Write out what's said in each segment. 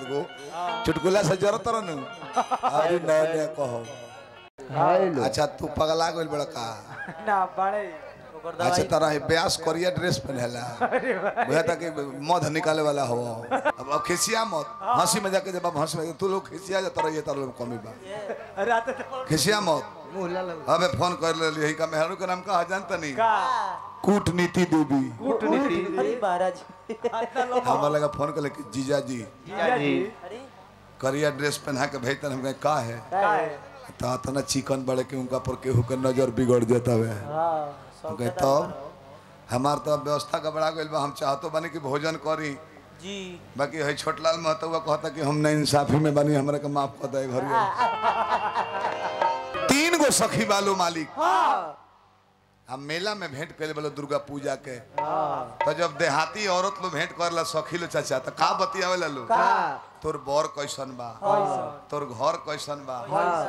गो चुटकुला से जरूरत रह न अरे नया नया कहो हेलो अच्छा तू पगला गइल बड़ा का ना बड़े अच्छा तरह है ब्यास करिया ड्रेस पहनेला बुझा था कि मध निकाले वाला हो अब अब खिसिया मत हंसी मजाक के जब अब हंस में तू लोग खिसिया जाता रहिए तार लोग कमी बा रात तो खिसिया मत मुहला लग अबे फोन कर ले यही का मेहरू के नाम का जानता नहीं का कूटनीति देवी कूटनीति अरे महाराज इतना लोग हमारा लगा फोन कर ले कि जीजा जी जीजा जी अरे करिया ड्रेस पहना के भेजते हम कहे का है का है तो इतना चिकन बड़े के उनका पर केहू के नजर बिगड़ जाता है हाँ हम कहे तब हमार तो अब व्यवस्था गबड़ा गइल बा हम चाहतो बनी कि भोजन करी जी बाकी है छोटलाल महतो हुआ कहता कि हम न इंसाफी में बनी हमरा के माफ कर दे घर तीन गो सखी बालू मालिक हम मेला में भेंट करे बोलो दुर्गा पूजा के तो जब देहाती औरत लोग भेंट करला सखी लो चाचा तो का बतियावेला लो तोर बर कैसन बा तोर घर कैसन बा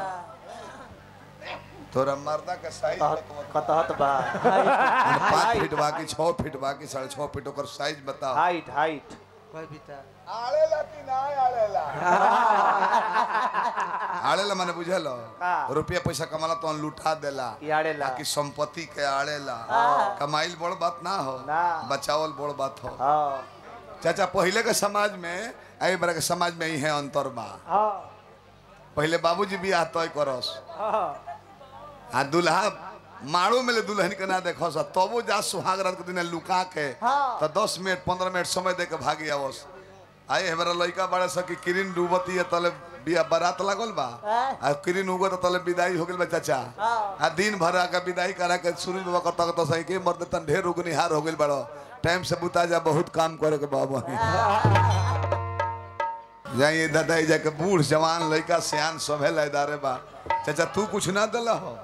तोरा मर्दा के साइज कतहत बा पाँच फीट बा कि छः फीट बा कि साढ़े छः फीट ओकर साइज बताओ हाइट हाइट आड़ेला कि ना आड़ेला आड़ेला माने बुझल रुपया पैसा कमाला तो लुटा देला आड़ेला। कि संपत्ति के आड़ेला कमाइल बड़ बात ना हो ना। बचावल बड़ बात हो हाँ चाचा पहले के समाज में आई बड़ा के समाज में ही है अंतर बा हाँ पहले बाबूजी बियाह तय करस हाँ आ दुल्हा मारो में ले दुल्हन के ना देखो सा तबो जा सुहाग रात के दिन लुका के तो दस मिनट पंद्रह मिनट समय दे के भागी आवस आए हमारा लड़का बड़ा सा कि किरिन डूबती है तले बिया बारात लागल बा आ किरिन उगत तले विदाई हो गेल बा चाचा आ दिन भर आके विदाई करा के सूरज बाबा करता करता सही के मर्द तन ढेर उगनिहार हो गेल बड़ो टाइम से बुता जा बहुत काम करे के बाबा जाइए दादा ई जाके बूढ़ जवान लड़का सियान सभे लयदारे बा चाचा तू कुछ ना दिला हो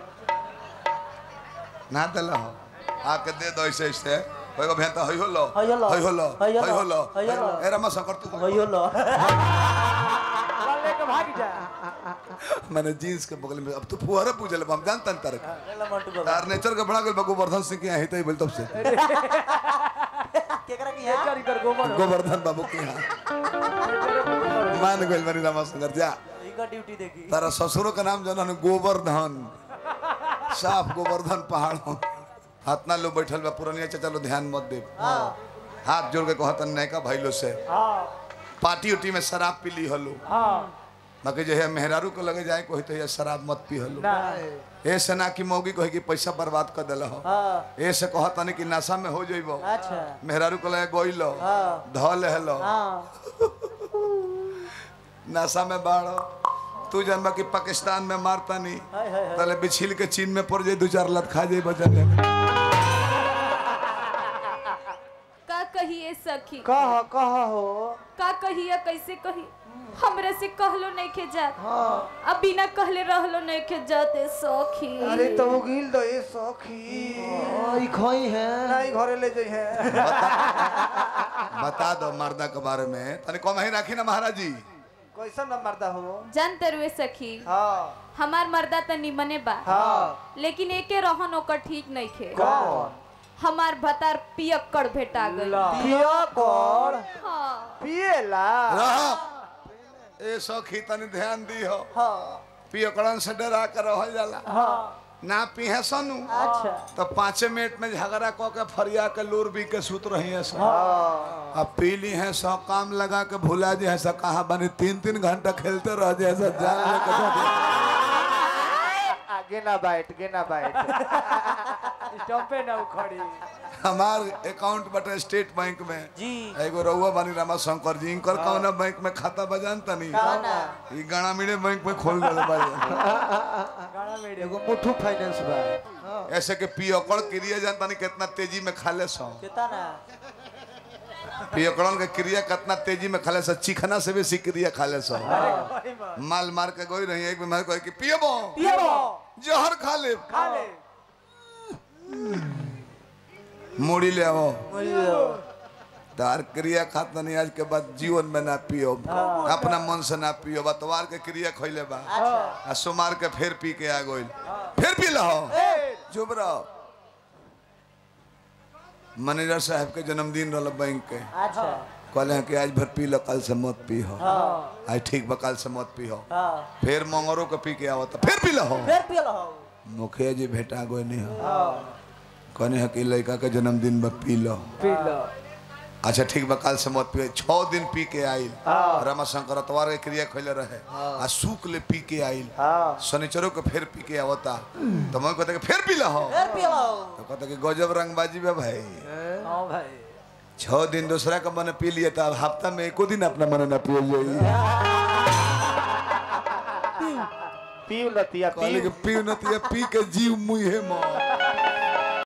ना दिला हो आके दे दो ऐसे ऐसे होय गो भेंता होय होलो होय होलो। होय होलो होय होय होलो। होलो होय होलो। ए रमा शंकर तू वही लो वाला लेके भाग जा मैंने जींस के बगल में अब तू फुहारा पूजल हम जानता न तारे ले मंटू बाबा तार नेचर के बड़ा गेल बा गोवर्धन सिंह के यहाँ ही बोल तब से केकरा की है चल कर गोबर गोवर्धन बाबू के यहाँ मान गेल बनी रमा शंकर जा इनका ड्यूटी देखी तारा ससुरो का नाम जाना गोवर्धन साफ गोवर्धन पहाड़ हो हाथना लोग बैठल बा पुरनिया चाचा लो ध्यान मत दे हाथ जोड़ के कहतन नैका भाईलो से हाँ पार्टी उटी में शराब पी ली हलो हाँ बाकी जो है मेहरारू को लगे जाए कोई तो ये शराब मत पी हलो ना ए से ना कि मौगी कहे कि पैसा बर्बाद कर दिल हो हाँ ए से कहतन कि नशा में हो जइबो अच्छा मेहरारू को लगे गोइलो हाँ। धल हेलो हाँ नशा में बाढ़ो तू जनबा कि पाकिस्तान में मारता नहीं हाय हाय हाय तले बिछिल के चीन में पड़ जाए दो चार लत खा जाए बचन का कहिए सखी कह कह हो का कहिए कैसे कही हमरे से कहलो नहीं के जात अब बिना कहले रहलो नहीं के जाते सखी अरे तो वो गिल दो ये सखी ई खोई है नहीं घरे ले जाई है बता दो मर्दा के बारे में तने कम ही राखी ना महाराज जी कैसा न मरदा हो जानते रुए सखी हाँ हमार मर्दा त निमने बा हाँ लेकिन एके रहन ओकर ठीक नहीं खे कौन हमार भतार पियक्कड़ भेटा गई पिया कौन हाँ पिएला रह ए सखी तनी ध्यान दी हो हाँ पियकड़न से डरा कर रहल जाला हाँ ना पीहे सनु अच्छा तो पाँचे मिनट में झगड़ा कऽ के फरिया के लूर भी के सुत रही है सब हाँ अब पीली है सौ काम लगा के भुला जे है सब कहा बनी तीन तीन घंटा खेलते रह जाए सब जान लेके जा आगे ना बैठ गे ना बैठ स्टॉपे ना उखड़ी हमार अकाउंट बटे स्टेट बैंक में जी एगो रउआ बानी रामा शंकर जी इनकर कौना बैंक में खाता बजान तनी काना ई गाना मिले बैंक में खोल देले बाड़ी गाना में एगो मुठू फाइनेंस बा ऐसे के पियकड़ क्रिया जान तनी कितना तेजी में खाले सो कितना पियकड़न के क्रिया कितना तेजी में खाले सो चिखना से बेसी क्रिया खाले सो माल मार के गोई रही एक बीमार कहे कि पियबो पिएबो जहर खा ले खा ले मुड़ी ले आओ तार क्रिया खात नहीं आज के बाद जीवन में ना पियो अपना मन से ना पियो बतवार के क्रिया खैले बा आ सोमार के फिर पी के आ गइल फिर पी लहो चुप रहो मैनेजर साहब के जन्मदिन रहल बैंक के अच्छा कहले हैं कि आज भर पी लो कल से मत पी हो आज ठीक बा कल से मत पी हो हाँ फिर मंगरो के पी के आवता फिर पी लो फिर पियल हो मुखिया जी भेटा गए नहीं हो कहने हैं कि लड़का के जन्मदिन में पी लो पी लो अच्छा ठीक बा कल से मत पियो छः दिन पी के आइल रामा शंकर अतवार के क्रिया खोले रहे आ शुक्ल ले पी के आइल शनिचरों के फिर पी के आवता तो मैं कहता कि फिर पी लो फिर पियल हो तो कहता कि गजब रंगबाजी बा भाई हाँ भाई छह दिन दूसरा का मन पी लिया था अब हफ्ता में एको दिन अपना मन न पियो जाई पी लतिया कहले कि पी न तिया पी के जीव मुहे मौत